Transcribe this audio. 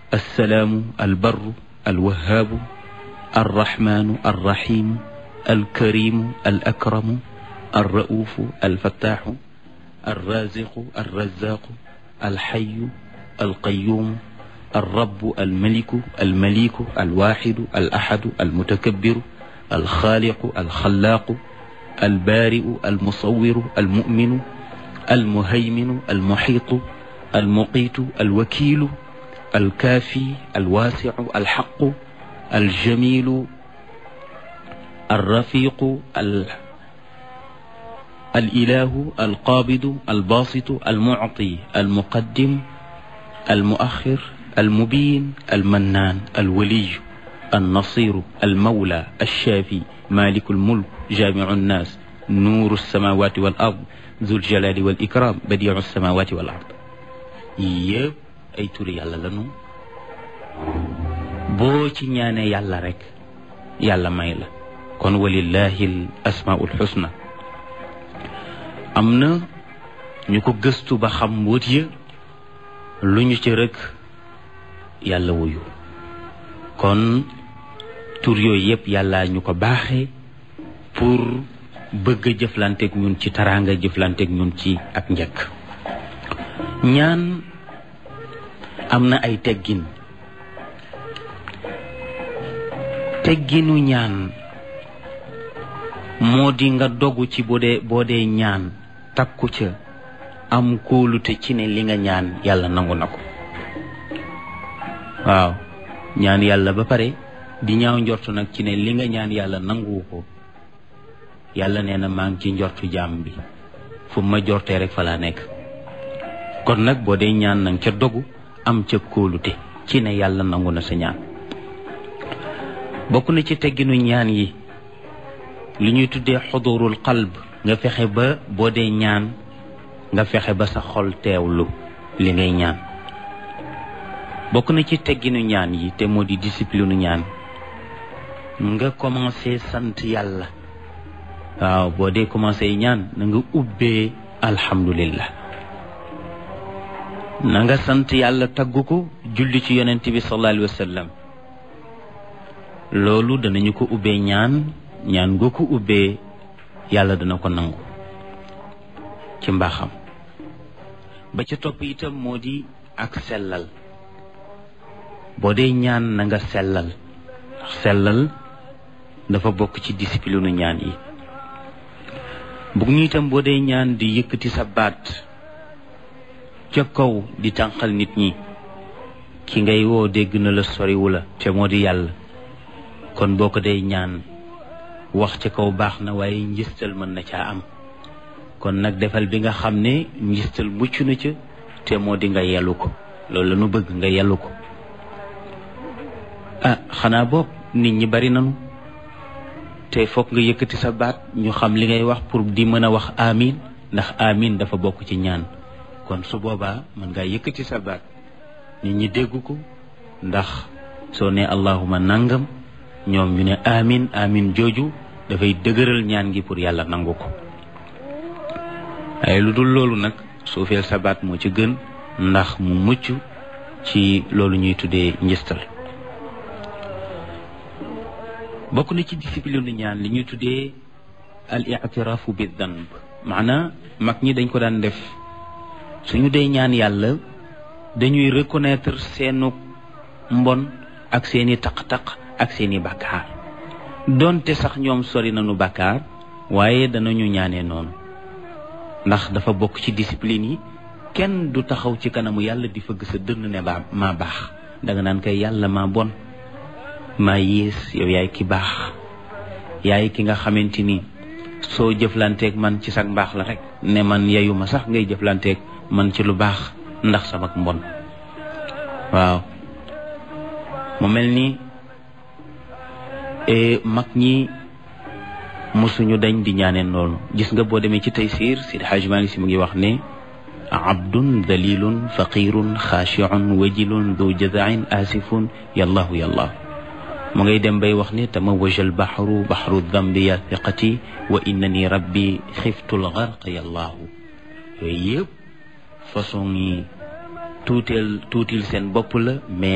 alsalaamu albarru alwahaabu alrahmaanu alrahimu alkarimu alakramu alraufu alfattaaxu alraziqu alrazaqu alxayu alqayuumu alrabu almaliku almaliku alwaxidu alaxadu almutakabiru alxaaliqu alxalaaqu albaari'u almusawiru almuminu almuhayminu almuxiitu almuqiitu alwakiilu alkaafi alwaasicu alxaqu aljamilu alrafiqu alilahu alqaabidu albaasitu almucti almuqaddim almuaxir almubiin almannaan alwaliyu النصير المولى الشافي مالك الملك جامع الناس نور السماوات والأرض ذو الجلال والإكرام بديع السماوات والأرض yëpp ay turi yàlla lanu boo ci ñaanee yàlla rek yàlla may la kon walillahi l asmaul xusna am na ñu ko gëstu ba xam mbóot ya lu ñu ci rek yàlla wuyu kon tur yooyu yëpp yàlla ñu ko baaxee pour bëgg a jëflanteeg ñun ci taraanga jëflanteeg ñun ci ak njëkk ñaan am na ay teggin tegginu ñaan moo di nga dogu ci boo dee boo dee ñaan takku ca am kóolute ci ne li nga ñaan yàlla nangu na ko waaw ñaan yàlla ba pare di ñaaw njortu nag ci ne li nga ñaan yàlla nanguwu ko yàlla nee na maa ngi ci njortu jaam bi fu ma jortee rek fa laa nekk kon nag boo dee ñaan nang ca dogu am ca kóolute ci ne yàlla nangu na sa ñaan bokk na ci tegginu ñaan yi li ñuy tuddee xudurul qalb nga fexe ba boo dee ñaan nga fexe ba sa xol teewlu li ngay ñaan bokk na ci tegginu ñaan yi te moo di discipline ñaan nga commencé sant yàlla waaw boo dee commencé ñaan na nga ubbee alhamdulillah na nga sant yàlla tagg ko julli ci yonent bi sallallahu alayhi wa sallam loolu danañu ko ubbee ñaan ñaan nga ko ubbee yàlla dana ko nangu ci mbaaxam ba ca topp itam moo di ak sellal boo dee ñaan na nga sellal ndax sellal dafa bokk ci discipline ñaan yi bugg ñu itam boo dee ñaan di yëkkati sa baat ca kaw di tànqal nit ñi ki ngay woo dégg na la soriwu la te moo di yàlla kon boo ko dee ñaan wax ca kaw baax na waaye njistal mën na caa am kon nag defal bi nga xam ne njistal mucc na ca te moo di nga yellu ko loolu la nu bëgg nga yellu ko ah xanaa boog nit ñi bari nanu te foog nga yëkkati sa baat ñu xam li ngay wax pour di mën a wax amin ndax amin dafa bokk ci ñaan kon su boobaa mën ngaa yëkkati sa baat nit ñi dégg ko ndax soo ne allahuma nangam ñoom ñu ne amin amin jooju dafay dëgëral ñaan gi pour yàlla nangu ko waaye lu dul loolu nag suufeel sa baat moo ci gën ndax mu mucc ci loolu ñuy tuddee njistal bokk na ci discipline ñaan li ñuy tuddee al i'tiraafu bi danb maanaa mag ñi dañ ko daan def suñu dee ñaan yàlla dañuy reconnaître seenu mbon ak seeni taq-taq ak seeni bàkkaar donte sax ñoom sori nañu bàkkaar waaye danañu ñaanee noonu ndax dafa bokk ci discipline yi kenn du taxaw ci kanamu yàlla di fëgg sa dënn ne baa maa baax danga naan kay yàlla maa bon maa yées yow yaay ki baax yaay ki nga xamante ni soo jëflanteeg man ci sag mbaax la rek ne man yeyuma sax ngay jëflanteeg man ci lu baax ndax sama mbon waaw mu mel ni mag ñi mosuñu dañ di ñaaneen loolu gis nga boo demee ci taysiir Sidi Hajj Malik Si mu ngi wax ne abdun dalilun faqirun xaashiun wajilun du jazain asifun yallahu yallahu mu ngay dem bay wax ne tamawaja albaxru baxru dambi ya thiqati wa innani rabbi xiftu lgarq yallahu yooyu yëpp façon yi tuuteel tuutil seen bopp la mais